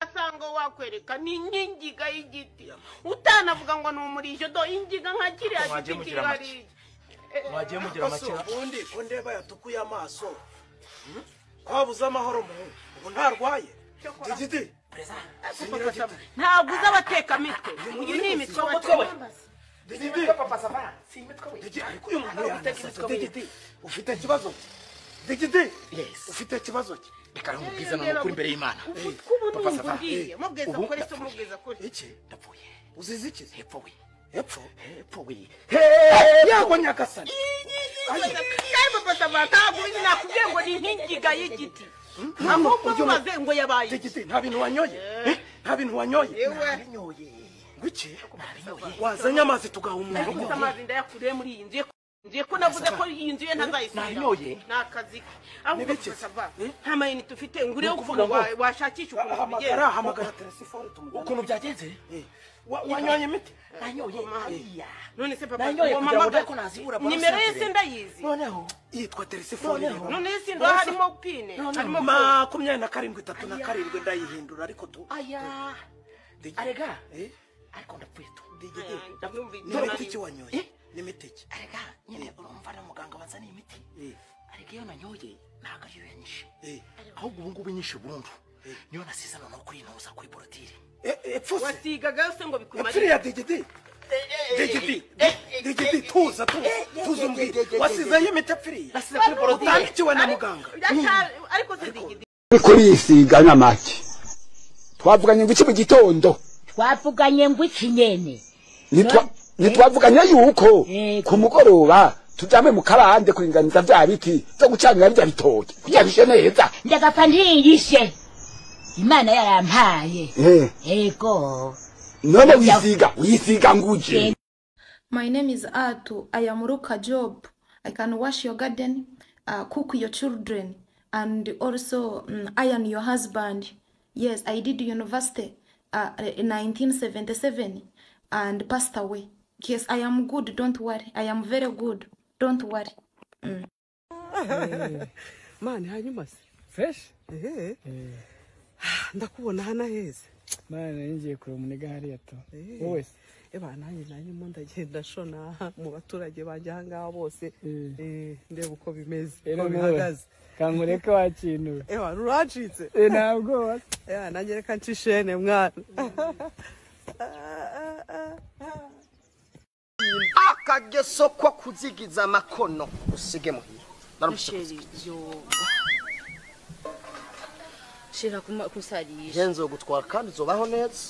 cyangwa wakwereka ni nk'ingiga y'igiti utanavuga ngo ni umurizo do ingiga nka kiriya Mwagiye giti mugira kihariye mwagiye mugira amaso amakenga ubundi ko ndeba yatukuye amaso twabuze amahoro mu ubu ntarwaye digidi sinyira giti ntabwo uzi abatekamitwe uyu ni imitwe watembaza digidi digidi ariko uyu muntu yanasasa digidi ufite ikibazo ki digidi ufite ikibazo ki reka namubwiza n'ukuri imbere y'imana kubu Papa ni Safa, nguriye mubweza ubu kuri se ndapfuye. mubweza kuri iki ndapfuye uzize iki hepfo we hepfo hepfo we yago nyagasani kandi papa Safa ntabwo uzi nakubwiye ngo ni nk'ingiga y'igiti ahubwo ujye mu- mubaze ngo yabaye iki. digidi nta bintu wanyoye Eh, nta bintu wanyoye yewe nyoye ngwiki nyoye wazanye amazi tugaha umuntu nafite amazi ndayakuriye muri iyi nzu ye ngiye ko navuze ko iyi nzu ye Nanyoye. ntazayisubira ni akazi ke ahubwo Nibiki? tugasava Eh? nta mayinite ufite ngureho Ni ukuntu ukuvuga wa- ngo- washakisha ukuntu hamagara wabigenza hamagara telefone tumujyane ukuntu byagenze Eh, wa- wanyoye imiti nanyoye hariya none se papa Nanyoye uwo kugira ngo mama- ndebe ko nazibura bwa nimero ye santere. sindayizi noneho yitwa telefone Noneho. none ye sindwa harimo pine Noneho. harimo makumyabiri na karindwi itatu na karindwi ndayihindura ariko tu aya Digi- arega Eh, ariko ndapfuye tu digidi. ndabyumvise ni imiti ki Eh? wanyoye ni imiti ki arega nyine urumva na muganga wazana imiti arega iyo nanyoye ntabwo ariyo yanyishe Eh, ahubwo ubu ngubu nyinshi burundu niyo nasize noneho kuri ino uza kuri borotire eh, epfuse wasigaga yose ngo epfire bikumarire ya digidi digidi digidi tuza tu- tuza umbwire wasizeyo imiti epfiriye nasize kuri borotire utandikiwe na muganga Ndashaka- ariko se digidi kurisiga n'amaki twavuganye ngo iki mu gitondo twavuganye ngo iki nyene Ntitwa- No. ntitwavuganye yuko Yego. ku mugoroba tujyame mu kabande kuringaniza bya biti byo gucanira bya bitoki kugira bishe neza ndagapfa ntiyishe imana yarampaye Eh, ego none wisiga wisiga nguje My name is Atu. I am Ruka Job. I can wash your garden, uh, cook your children, and also mm, iron your husband. Yes, I did university uh, in 1977 and passed away. Yes, I am good. Don't worry. I am very good. Don't worry. mani hanyuma se fresh ehe ndakubona hana heza mwana yingiye kureba umunega hariya to wowe se eba nanjye nanjye mo ndagenda shona mu baturage banjye aha ngaha bose Eh. Eh, ndeba uko bimeze rero nawe uko bihagaze kankureke wakinura eba nuracitse Eh, ntabwo wa- eba nanjye reka nshishene mwana akageso ko kuzigiza amakono usige muhira naramushyize henzo gutwara kandi uzobaho neza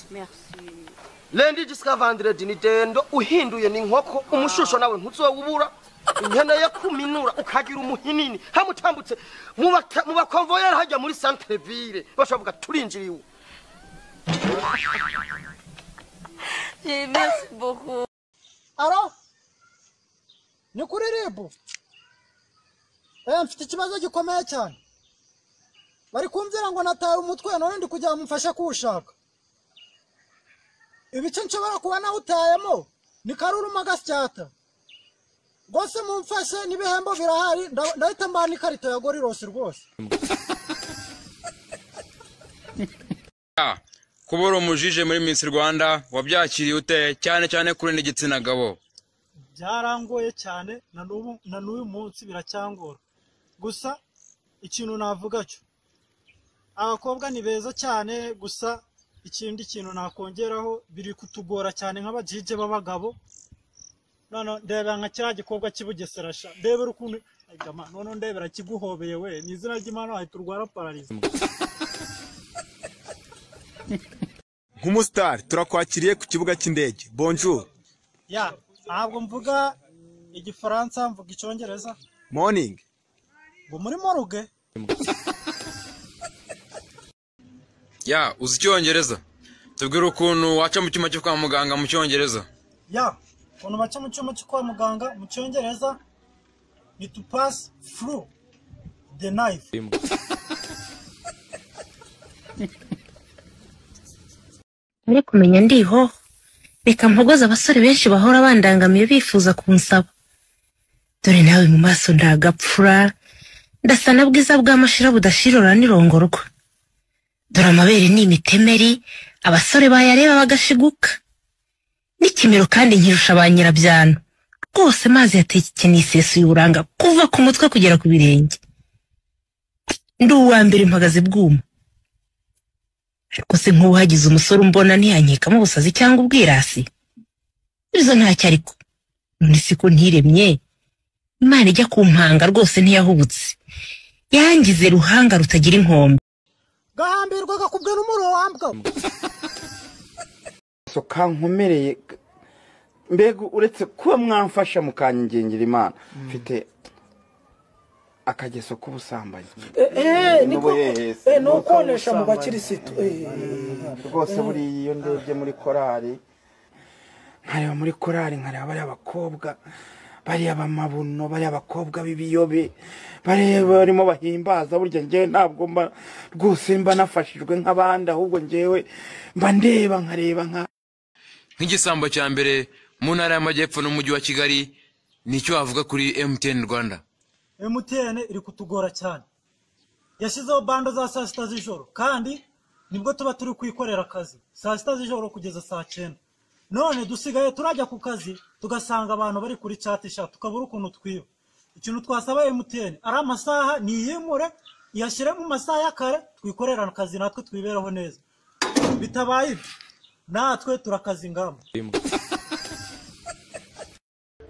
lendi jisika vandiredi ni dendo uhinduye ni inkoko umushusho nawe ntuzowubura inkene yo kuminura ukagira umuhinini hamutambutse mu baka- mu bakonvoyeri hajya muri santerevire bashavuga turinjiriye ubu aro ni kuri ribu eh mfite ikibazo gikomeye cyane bari kumvira ngo nataye umutwe none ndi kugira ngo mumfashe kuwushaka ibice nshobora kuba nawutayemo ni karuruma gasyata rwose mumfashe n'ibihembo birahari nda- ndahita mbana n'ikarito ya gorirosi rwose kuba uri umujije muri Miss Rwanda wabyakiriye ute cyane cyane kuri n'igitsina gabo byarangoye cyane na n'ubu na n'uyu munsi biracyangora gusa ikintu navuga cyo abakobwa ni beza cyane gusa ikindi kintu nakongeraho biri kutugora cyane nk'abajije b'abagabo none ndebera nka kiriya gikobwa cy'i Bugesera sha ndebera ukuntu Ay, jama, none ndebera kiguhobeye we ni izina ry'imana wahita urwara pararizi nk'umusitari turakwakiriye ku kibuga cy'indege bonjour ya ntabwo mvuga igifaransa mvuga icyongereza morning ngo muri moruge ya uzi icyongereza tubwire ukuntu waca mu cyuma cyo kwa muganga mu cyongereza ya ukuntu baca mu cyuma cyo kwa muganga mu cyongereza ni to pass through the knife uri kumenya ndiho reka mpogoze abasore benshi bahora bandangamiye bifuza kunsaba dore nawe mu maso ndagapfura ndasa na bwiza bwa mashira budashirora n'irongorwa dore amabere ni imitemeri abasore bayareba bagashiguka n'ikimero kandi nkirusha ba nyirabyano rwose mazi yatekeye isesuye uburanga kuva ku mutwe kugera ku birenge ndi uwa mbere mpagaze bwuma ariko se nk'ubu hagize umusore umbona ntiyankekamo ubusazi cyangwa ubwirasi ibyo ntacyo ariko none si ko ntiremye imana ijya kumpanga rwose ntiyahubutse yangize ruhanga rutagira inkombe gahambirwa gakubwe n'umuro wambwa soka nkomereye mbega uretse kuba mwamfasha mukanyingengera imana mfite akageso k'ubusambanyi eh niko N'ubuhehe, eh nukonesha mu bakirisitu eh rwose buriya iyo ndebye muri korari nkareba muri korari nkareba bariya bakobwa bariya bamabuno bariya bakobwa b'ibiyobe bariya barimo bahimbaza burya ngewe ntabwo mba rwose mba nafashijwe nk'abandi ahubwo ngewe mba ndeba nkareba nka nk'igisambo cya mbere mu ntara y'amajyepfo n'umujyi wa kigali nicyo wavuga kuri mtn rwanda MTN iri kutugora cyane yashyizeho bando za saa sita z'ijoro kandi nibwo tuba turi kwikorera akazi saa sita z'ijoro kugeza saa cyenda none dusigaye turajya ku kazi tugasanga abantu bari kuri cyatisha tukabura ukuntu twiba ikintu twasaba MTN ari amasaha niyimure iyashyire mu masaha ya kare twikorera akazi natwe twibereho neza bitabaye ibyo natwe turakaza ingamba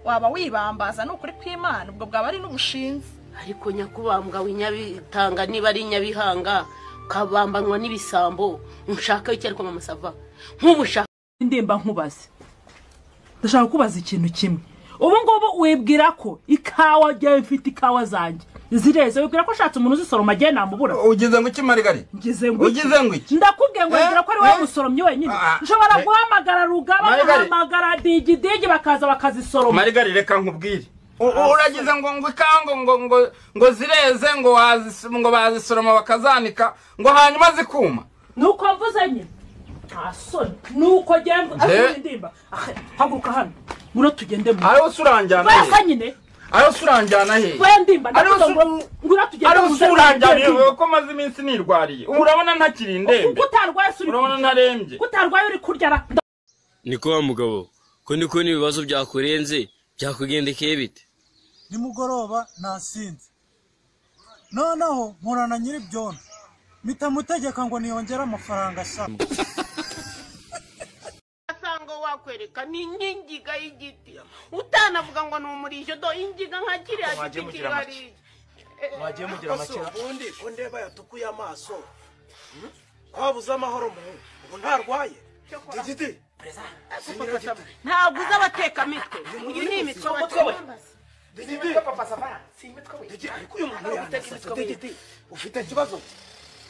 waba wibambaza ni ukuri kw'imana ubwo bwaba ari n'ubushinzi ariko nyakubambwa w'inyabitanga niba ari nyabihanga ukabambanwa n'ibisambo nshaka icyo ariko mamasava nk'ubushaka ndemba nkubaze ndashaka kubaza ikintu kimwe ubu ngubu wibwira ko ikawa ryawe mfite ikawa zanjye zireze wibwira ko ushatse umuntu uzisoroma agiye namubura ugize ngo iki marigari ngize ngo iki? ugize ngo iki ndakubwiye ngo Eh? wibwira ko ari wowe musoromyi wenyine Ah, ah, ushobora eh. guhamagara rugaba Marigari. ugahamagara digidigi bakaza bakazisoroma marigari reka nkubwire U- u- uragize ngo ngo ikango ngo ngo ngo zireze ngo wazis- ngo bazisoroma bakazanika ngo hanyuma zikuma nuko mvuze nyine nta soni nuko genda Je- ndimba Ahe, haguruka hano ngwino tugende mu ariho se uranjyana basa hehe nyine ariho se uranjyana hehe we ndimba Ariho ndavuga se- ngo ngwino tugende ariho mu se uranjyana hehe ndimba. wowe ko maze iminsi nirwariye ubu urabona ntakiri Kuko indembe utarwaye se uri urabona kurya. ntarembye Kuko utarwaye uri kurya ra- nda- niko wa mugabo ko niko n'ibibazo byakurenze byakugendekeye bite nimugoroba nasinze noneho nkorana nyir'ibyondo mpita mutegeka ngo niyongere amafaranga ashaka asanga wakwereka ni nk'ingiga y'igiti utanavuga ngo ni umurijo do ingiga nka kiriya Mwagiye giti mugira kiri make. hariya wagiye mugira make. ubundi ko ndeba yatukuye amaso Hmm? kwabuze amahoro mu ubu ntarwaye digidi Singira giti. ntabwo uzi abatekamitwe uyu ni imitwe batekamitwe digidi papa sava si imitwe we digidi ariko uyu mwana uteka imitwe digidi ufite ikibazo ki?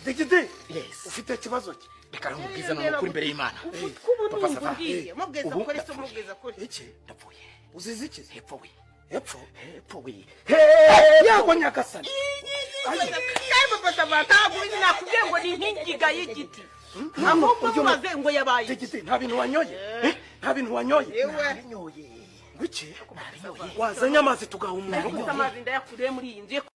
digidi ufite ikibazo ki reka namubwize none ukuri imbere y'imana ubu Papa ni Sava, umbwiye eh, mubweza ubu kuri se ndapfuye. mubweza kuri iki ndapfuye uzize iki hepfo we hepfo hepfo we yago nyagasani kandi papa sava ntabwo uzi nakubwiye ngo ni nk'ingiga y'igiti ahubwo mubaze ngo yabaye digidi nta bintu wanyoye Eh? nta bintu wanyoye yewe ngwiki wazanye amazi tugaha umuntu ndakuze amazi ndayakuriye muri iyi nzu ye